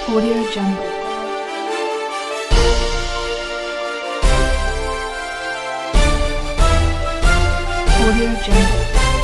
Audio Jungle. Audio Jungle.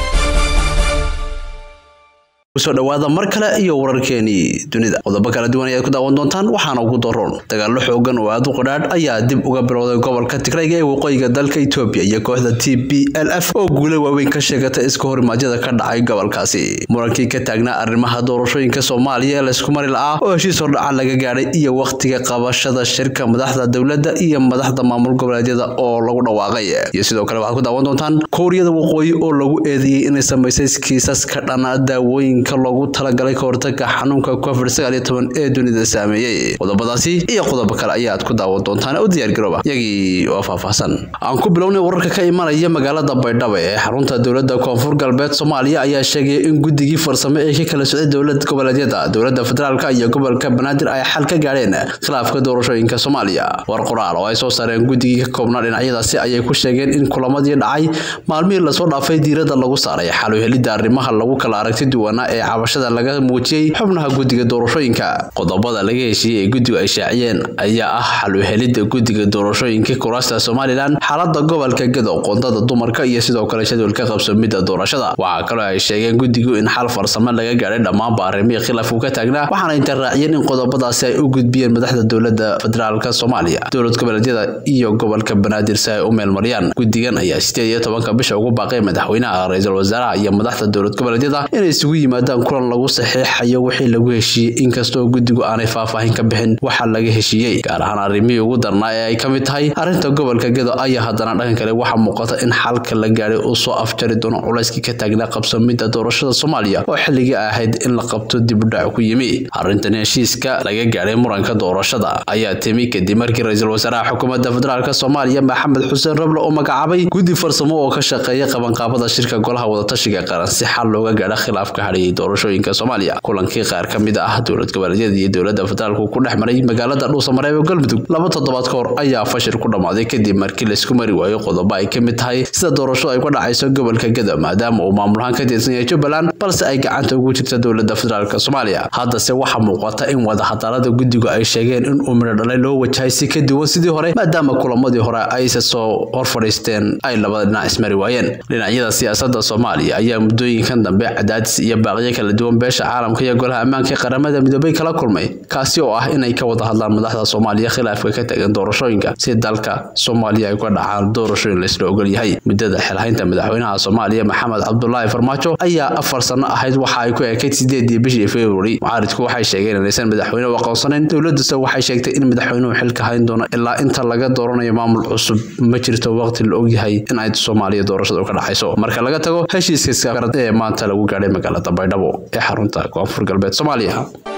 kusoo dhawaada mar kale iyo wararkeenii dunida qodobo kala duwan ayaad ku daawan doontaan waxaana ugu daroon dagaallo xoogan oo aad u qadhaadh ayaa dib uga bilowday gobolka tigrayga ee waqooyiga dalka etoobiya iyo kooxda t b l f oo guula waaweyn ka sheegatay iska horimaadyada ka dhacay gobolkaasi murankii ka taagnaa arrimaha doorashooyinka soomaaliya ee laysku mari la'aa oo heshiis hordhaca laga gaadhay iyo wakhtiga qabashada shirka madaxda dowladda iyo madaxda maamul goboleedyada oo lagu dhawaaqay iyo sidoo kale waxaad ku daawan doontaan kooriyada waqooyi oo lagu eedeeyey inay samaysay kiisas ka dhana daawooyin loogu talagalay ka hortaga xanuunka covid sagaal iyo toban ee dunida saameeyey qodobadaasi iyo qodobo kale ayaad ku daawan doontaan u diyaargarooba iyagii oo faahfaahsan aan ku bilownay wararka ka imanaya magaalada baydhabo ee xarunta dowladda koonfur galbeed soomaaliya ayaa sheegaya in guddigii farsamo ee ka kala socday dowlad goboleedyada dowladda federaalka iyo gobolka banaadir ay xal ka gaadheen khilaafka doorashooyinka soomaaliya war qoraal oo ay soo saareen guddigii ka koobnaa dhinacyadaasi ayay ku sheegeen in kulamadii dhacay maalmihii lasoo dhaafay diiradda lagu saaray xal u helidda arrimaha lagu kala aragti duwanaa ee cabashada laga muujiyey xubnaha guddiga doorashooyinka qodobada laga heshiiyey ee guddigu ay shaaciyeen ayaa ah xal u helidda guddiga doorashooyinka kuraasta somalilan xaalada gobolka gedo qoondada dumarka iyo sidoo kale jadwalka qabsoomidda doorashada waxaa kaloo ay sheegeen guddigu in xal farsamo laga gaadhay dhammaanba arrimihii khilaafku ka taagnaa waxaana inta raaciyeen in qodobadaasi ay u gudbiyeen madaxda dowladda federaalka soomaaliya dowlad goboleedyada iyo gobolka banaadir si ay u meelmariyaan guddigan ayaa sideed iyo tobanka bisha ugu baaqay madaxweynaha ra-iisul wasaaraha iyo madaxda dowlad goboleedyada inay isugu yimaadaan kulan lagu saxiixayo wixii lagu heshiiyey inkastoo guddigu aanay faahfaahin ka bixin waxa laga heshiiyey gaar ahaan arrimihii ugu darnaa ee ay ka mid tahay arrinta gobolka gedo ayaa haddana dhanka kale waxaa muuqata in xalka la gaadhay uu soo afjari doono culayskii ka taagnaa qabsoomidda doorashada soomaaliya oo xilligii ahayd in la qabto dibudhac ku yimi arrintan heshiiska laga gaadhay muranka doorashada ayaa timi kadib markii ra-iisul wasaaraha xukuumadda federaalk soomaaliya maxamed xuseen rable oo magacaabay guddi farsamo oo ka shaqeeya qabanqaabada shirka golaha wadatashiga qaran si xal looga gaadha khilaafka hadhayay doorashooyinka soomaaliya kulankii qaar ka mid ah dowlad goboleedyada iyo dowladda federaalku ku dhex maray magaalada dhuusamareeb ee galmudug laba toddobaad ka hor ayaa fashil ku dhammaaday kadib markii laysku mari waayo qodobo ay ka mid tahay sida doorashadu ay ku dhacayso gobolka gedo maadaama uu maamulahaan ka tirsan yahay jubbaland balse ay gacanta ugu jirta dowladda federaalk soomaaliya haddase waxaa muuqata in wadahadalada guddigu ay sheegeen in uu midho dhalay loo wajahay si ka duwan sidii hore maadaama kulamadii hore ayse soo hor fadhiisteen ay labada dhinac ismari waayeen dhinacyada siyaasadda soomaaliya ayaa muddooyinkan dambe cadaadis iyo baaqyo kala duwan beesha caalamka iyo golaha ammaanka ee qaramada midoobay kala kulmay kaasi oo ah inay ka wada hadlaan madaxda soomaaliya khilaafka ka tagan doorashooyinka si dalka soomaaliya ay uga dhacaan doorashooyin laysla ogol yahay muddada xilhaynta madaxweynaha soomaaliya maxamed cabdulaahi farmaajo ayaa afar sano ahayd waxa ay ku ekayd sideedii bishii februari mucaaridku waxay sheegeen inaysan madaxweyne u aqoonsanayn dowladuse waxay sheegtay in madaxweynuhu xilka hayn doono ilaa inta laga dooranayo maamul cusub ma jirto waqti la ogyahay in ay soomaaliya doorashada ka dhacayso marka laga tago heshiiska skarad ee maanta lagu gaadhay magaalada baydhabo ee xarunta koonfur galbeed soomaaliya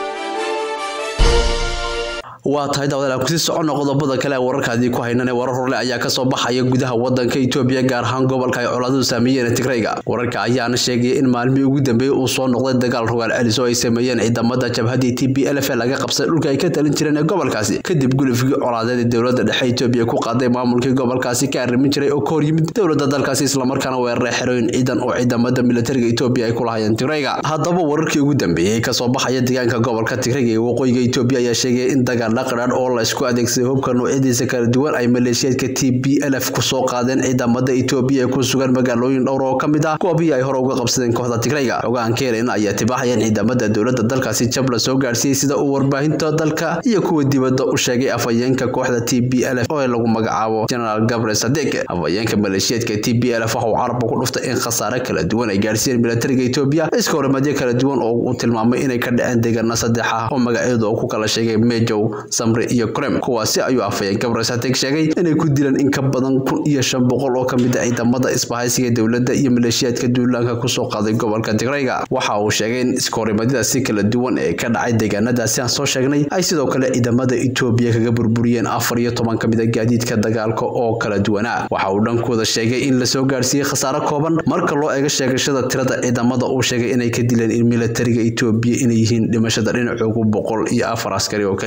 waa tahay daawadaal kusii socono qodobada kale ee wararkaadii ku haynan ee warar horle ayaa kasoo baxaya gudaha wadanka Itoobiya gaar ahaan gobolka ay colaadu saameeyeen Tigrayga wararka ayaana sheegaya in maalmihii ugu dambeeyay uu soo noqday dagaal rogaal celis oo ay sameeyeen ciidamada jabhadii TPLF ee laga qabsaday dhulka ay ka talin jireen ee gobolkaasi kadib gulufkii colaadeed ee dowladda dhexe Itoobiya ku qaaday maamulkii gobolkaasi ka arrimin jiray oo ka hor yimid dowladda dalkaasi isla markaana weeraray xerooyin ciidan oo ciidamada militariga Itoobiya ay ku lahaayeen Tigrayga haddaba wararkii ugu dambeeyay kasoo baxaya deegaanka gobolka Tigrayga ee waqooyiga Itoobiya ayaa sheegaya in dagaal qadhaadh oo la isku adeegsaday hubka noocyadiisa kala duwan ay maleeshiyaadka TPLF ku soo qaadeen ciidamada Itoobiya ee ku sugan magaalooyin dhowr oo ka mid ah kuwabii ay hore uga qabsadeen kooxda Tigrayga ogaan keenay ayaa tibaaxayeen ciidamada dowladda dalkaasi jab la soo gaarsiiyay sida uu warbaahinta dalka iyo kuwa dibadda u sheegay afhayeenka kooxda TPLF oo lagu magacaabo General Gabriel Sadek afhayeenka maleeshiyaadka TPLF waxa uu carabka ku dhuftay in khasaare kala duwan ay gaarsiiyeen militariga Itoobiya iska horimaadyo kala duwan oo uu tilmaamay inay ka dhaceen deegaano saddex ah oo magacyadooda uu ku kala sheegay Mejow Samre iyo Krem kuwaasi ayuu afhayeen Gabriel Sadek sheegay inay ku dileen in ka badan kun iyo shan boqol oo ka mid ah ciidamada isbahaysiga dowladda iyo maleeshiyaadka duulaanka ku soo qaaday gobolka Tigrayga waxa uu sheegay in iska horimaadada si kala duwan ee ka dhacay deegaanadaasi aan soo sheegnay ay sidoo kale ciidamada Itoobiya kaga burburiyeen afar iyo toban ka mid ah gaadiidka dagaalka oo kala duwanaa waxa uu dhankooda sheegay in la soo gaarsiiyay khasaare kooban marka loo eego sheegashada tirada ciidamada uu sheegay inay ka dileen in militariga Itoobiya inay yihiin dhimashada dhinacoogu boqol iyo afar askari oo kaliya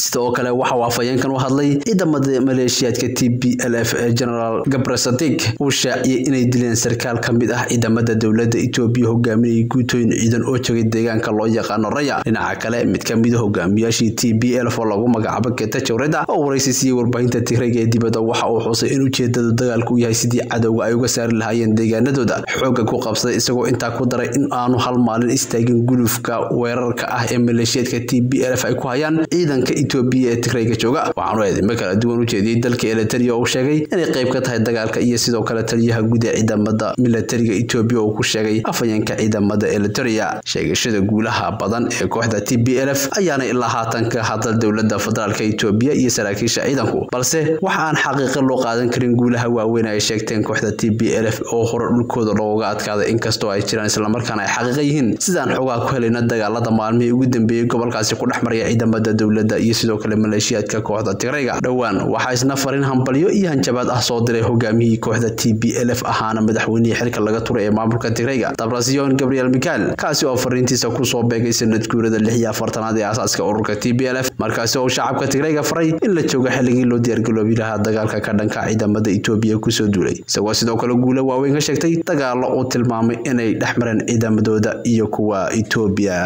sidoo kale waxa uu afhayeenkan u hadlay ciidamada maleeshiyaadka t b l f ee generaal gabrasadig uu shaaciyey inay dileen sarkaal ka mid ah ciidamada dowladda etoobiya hogaaminayay guutooyin ciidan oo jogay deegaanka loo yaqaano raya dhinaca kale mid ka mid a hogaamiyaashii t b l f oo lagu magacaabo getachowreda oo waraysi siiyey warbaahinta tigrayga ee dibadda waxa uu xusay in ujeedada dagaalku u yahay sidii cadowga ay uga saari lahaayeen deegaanadooda xoogga ku qabsaday isagoo intaa ku daray in aanu hal maalin istaagin gulufka weerarka ah ee maleeshiyaadka t b l f ay ku hayaan ciidanka etoobiya ee tigrayga jooga waxaanu eedimo kala duwan u jeediyey dalka eliteria oo uu sheegay inay qayb ka tahay dagaalka iyo sidoo kale taliyaha guud ee ciidamada milatariga etoobiya oo ku sheegay afhayeenka ciidamada eliteria sheegashada guulaha badan ee kooxda t b l f ayaana ilaa haatan ka hadal dowladda federaalka etoobiya iyo saraakiisha ciidanku balse waxa aan xaqiiqa loo qaadan karin guulaha waaweyn ay sheegteen kooxda t b l f oo hore dhulkooda looga adkaaday inkastoo ay jiraan islamarkaana ay xaqiiqa yihiin sidaan xogaa ku helayna dagaalada maalmihii ugu dambeeyey gobolkaasi ku dhex maraya ciidamada dowladda iyo sidoo kale maleeshiyaadka kooxda tigrayga dhowaan waxaa isna farin hambalyo iyo hanjabaad ah soo diray hogaamiyihii kooxda t b l f ahaana madaxweynihii xilka laga turay ee maamulka tigrayga dabrasiyon gabriel mikael kaasi oo fariintiisa kusoo beegay sanad guurada lix iyo afartanaad ee aasaaska ururka t b l f markaasi oo shacabka tigrayga faray in la joogo xilligii loo diyaargaloobi lahaa dagaalka ka dhanka ciidamada etoobiya kusoo duulay isagoo sidoo kale guulo waaweyn ka sheegtay dagaallo uu tilmaamay inay dhex mareen ciidamadooda iyo kuwa etoobiya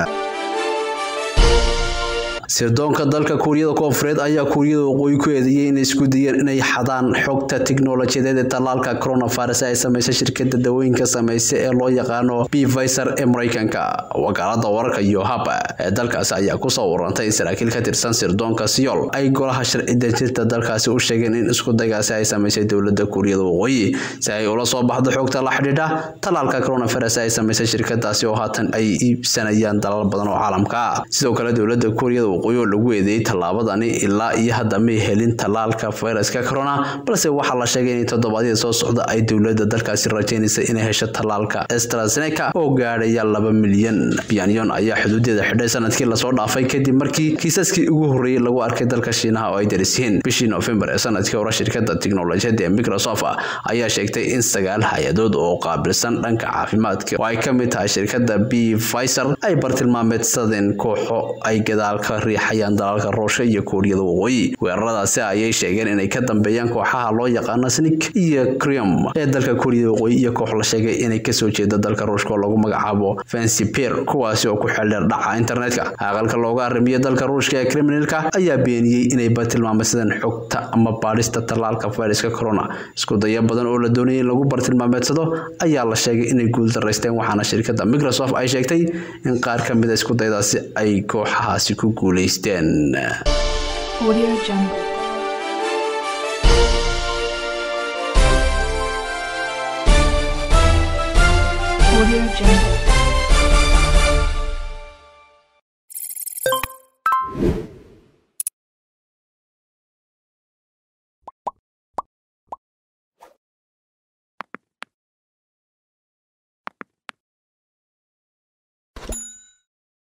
sirdoonka dalka kuuriyada koonfureed ayaa kuuriyada waqooyi ku eedeeyey inay isku dayeen inay xadaan xogta tiknolojiyadeed ee tallaalka coronavirus ay samaysa shirkada dawooyinka samaysa ee loo yaqaano bvisor ee maraykanka wakaalada wararka iyo hab ee dalkaasi ayaa kusoo warantay in saraakiil ka tirsan sirdoonka siyol ay golaha sharci dejinta dalkaasi u sheegeen in isku daygaasi ay samaysay dowlada kuuriyada waqooyi si ay ula soo baxdo xogta la xidhiidha tallaalka coronavirus ay samaysay shirkadaasi oo haatan ay iibsanayaan dalal badan oo caalamka ah sidoo kale dowlada kuuriyada waqooyi oo lagu eedeeyey tallaabadani ilaa iyo hadda may helin tallaalka fayraska corona balse waxaa la sheegay in toddobaadyada soo socda ay dowladda dalkaasi rajaynaysa inay hesho tallaalka estrazeneca oo gaadhaya laba milyan byanyon ayaa xuduudeeda xidhay sanadkii lasoo dhaafay kadib markii kiisaskii ugu horreeyey lagu arkay dalka shiinaha oo ay daris yihiin bishii noofembar ee sanadkii hore shirkada tiknolojiyadda ee microsoft ayaa sheegtay in sagaal hay-adood oo qaabilsan dhanka caafimaadka oo ay ka mid tahay shirkada b visor ay bartilmaameedsadeen kooxo ay gadaalka riixayaan dalalka roosha iyo kuuriyada waqooyi weeraradaasi ayay sheegeen inay ka dambeeyaan kooxaha loo yaqaano snik iyo crium ee dalka kuuriyada waqooyi iyo koox la sheegay inay kasoo jeeda dalka ruushka oo lagu magacaabo fancipir kuwaasi oo ku xeeldheer dhaca internetka aqalka looga arrimiyo dalka ruushka ee criminalka ayaa beeniyey inay bartilmaameedsadeen xogta ama baadhista tallaalka fayraska corona isku daya badan oo la doonayay in lagu bartilmaameedsado ayaa la sheegay inay guuldaraysteen waxaana shirkada microsoft ay sheegtay in qaar ka mid a isku daydaasi ay kooxahaasi ku guulaysteen Audio Jungle. Audio Jungle.